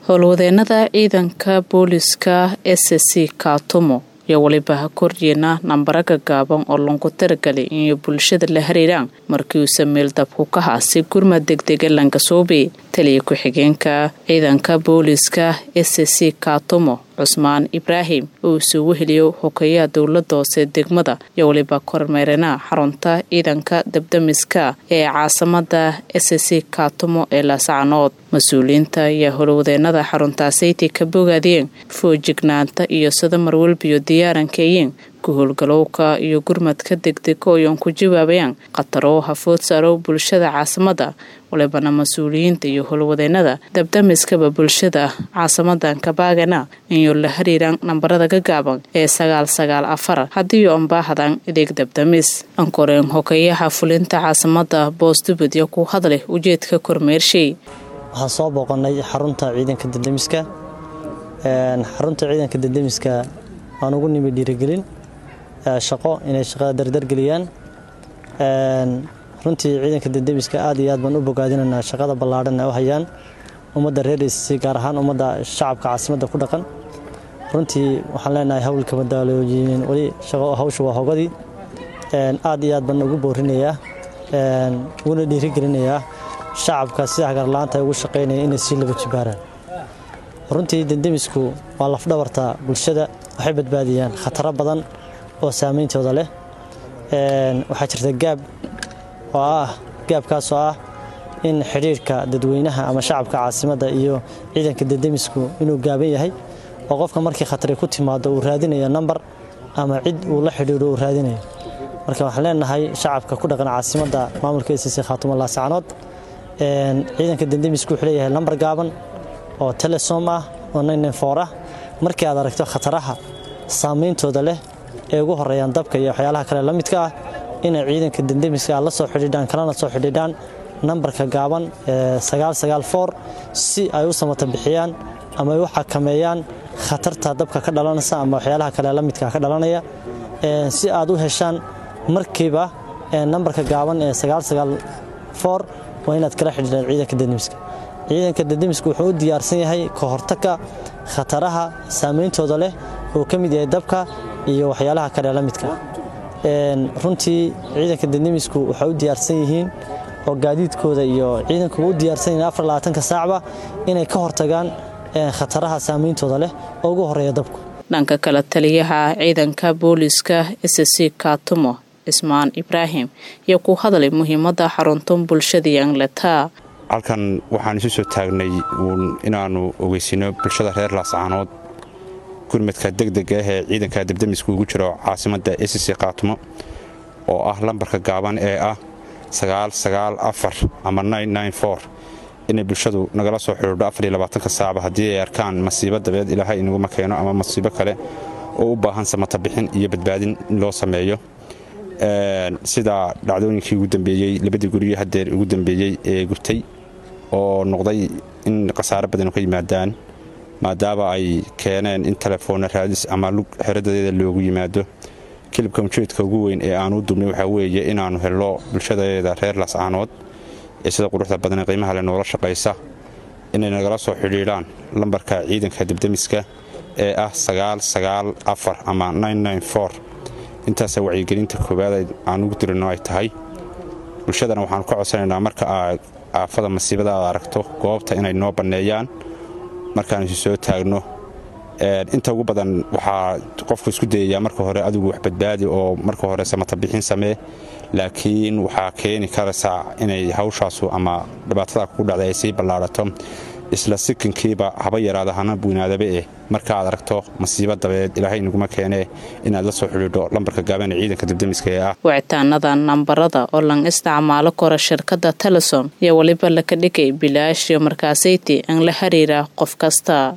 howlwadeenada ciidanka booliska s c kaatumo iyo weliba ha koryeena nambara gagaaban oo lanku taragalay inay bulshada la hariiraan markii uu sameel dabku ka haasi gurmad degdega lankasoobe taliya ku-xigeenka ciidanka booliska s c kaatumo cusmaan ibraahim oo isugu heliyo hokeyaha dowlada hoose degmada iyo weliba kormeerena xarunta ciidanka dabdamiska ee caasamada s c kaatumo ee laasacanood mas-uuliyiinta ayaa howlwadeenada xaruntaasaytay ka bogaadeen foojignaanta iyo sida marwalbiyo diyaarankeeyeen ku howlgalowka iyo gurmadka degdega oyan ku jawaabayaan khataro hafood saaro bulshada caasamada walibana mas-uuliyiinta iyo howlwadeenada dabdamiskaba bulshada caasamadan kabaagana inuu la hariiraan nambarada gagaaban ee sagaal sagaal afar haddii ombaahadan ideeg dabdamis ankoreen hokeyaha fulinta caasamada boosdubadya ku hadleh ujeedka kormeershay waxaan soo booqanay xarunta ciidanka dadamiska xarunta ciidanka dadamiska aan ugu nimi dhiirigelin shaqo inay shaqada dardargeliyaan runtii ciidanka dadamiska aad iyo aad baan u bogaadinaynaa shaqada ballaadhan ay u hayaan ummadda reer issi gaar ahaan ummadda shacabka caasimadda ku dhaqan runtii waxaan leenahay howlka madaalooyin weli hawsha waa hogadii aad iyo aad baan ugu boorinayaa uguna dhiirigelinayaa shacabka sida hagarla-aanta ay ugu shaqaynaya inay sii laba jibaaraan runtii dandamisku waa lafdhabarta bulshada waxay badbaadiyaan khataro badan oo saameyntooda leh waxaa jirta gaab oo ah gaabkaasoo ah in xidhiirhka dadweynaha ama shacabka caasimadda iyo ciidanka dandamisku inuu gaaban yahay oo qofka markii khatari ku timaado uu raadinayo nambar ama cid uu la xidhiidho uu raadinayo marka waxaan leenahay shacabka ku dhaqan caasimadda maamulka sc khaatuma laasacanood ciidanka dandamisku wuxuu leeyahay lambar gaaban oo telesom ah oo nfor ah markii aad aragto khataraha saameyntooda leh ee ugu horeeyaan dabka iyo waxyaalaha kale la midka ah inay ciidanka dandamiska aad la soo xidhiidhaan kalena soo xidhiidhaan nambarka gaaban si ay u samata bixiyaan ama ay u xakameeyaan khatarta dabka ka dhalanaysa ama waxyaalaha kale la midka ka dhalanaya si aad u heshaan markiiba nambarka gaaban ee waa inaad kala xidhiidhaan ciidanka dandamiska ciidanka dandamiska wuxuu u diyaarsan yahay ka hortagka khataraha saameyntooda leh oo ka mid yahay dabka iyo waxyaalaha kale la midka runtii ciidanka dandamisku waxay u diyaarsan yihiin oo gaadiidkooda iyo ciidankuba u diyaarsan yihiin afar labaatanka saacba inay ka hortagaan khataraha saameyntooda leh oo ugu horeeya dabku dhanka kale taliyaha ciidanka booliska s c kaatumo cismaan ibraahim iyo ku hadlay muhiimada xaruntan bulshadii angletaa halkan waxaan isu soo taagnay uun inaannu ogeysino bulshada reer laascaanood gurmadka degdega ah ee ciidanka dabdamisku ugu jiro caasimadda sc kaatumo oo ah lambarka gaaban ee ah ama inay bulshadu nagala soo xidhiidho saacba haddii ay arkaan masiibo dabeed ilaahay inaguma keeno ama masiibo kale oo u baahan samata bixin iyo badbaadin in loo sameeyo sida dhacdooyinkii ugu dambeeyey labadii gurigii hadeer ugu dambeeyey ee gubtay oo noqday in khasaaro badan ka yimaadaan maadaama ay keeneen in telefoonna raadis ama lug xeradadeeda loogu yimaado kilibka ujeedka ugu weyn ee aanu dubnay waxaa weeye inaannu helno bulshadeeda reer laascaanood ee sida quruxda badan ee qiimaha le noola shaqaysa inay nagala soo xidhiidhaan lambarka ciidanka dabdamiska ee ah ama intaasa wacyigelinta koowaad aan ugu dirino ay tahay bulshadana waxaanu ka codsanaynaa marka aad aafada masiibada aad aragto goobta inay noo banneeyaan markaan isu soo taagno inta ugu badan waxaa qofku isku dayayaa marka hore adigu wax badbaadi oo marka hore samata bixin samee laakiin waxaa keeni karaysaa inay hawshaasu ama dhibaatada kugu dhacday ay sii ballaadhato isla sikinkiiba haba yaraada hana weynaadaba eh marka aad aragto masiibo dabeed ilaahay inaguma keenee inaad la soo xidhiidho lambarka gaaban ee ciidanka dabdamiska ee ah wicitaanada nambarada oo lan isticmaalo karo shirkadda telesom iyo weliba laka dhigay bilaash iyo markaasayti aan la xiriira qof kasta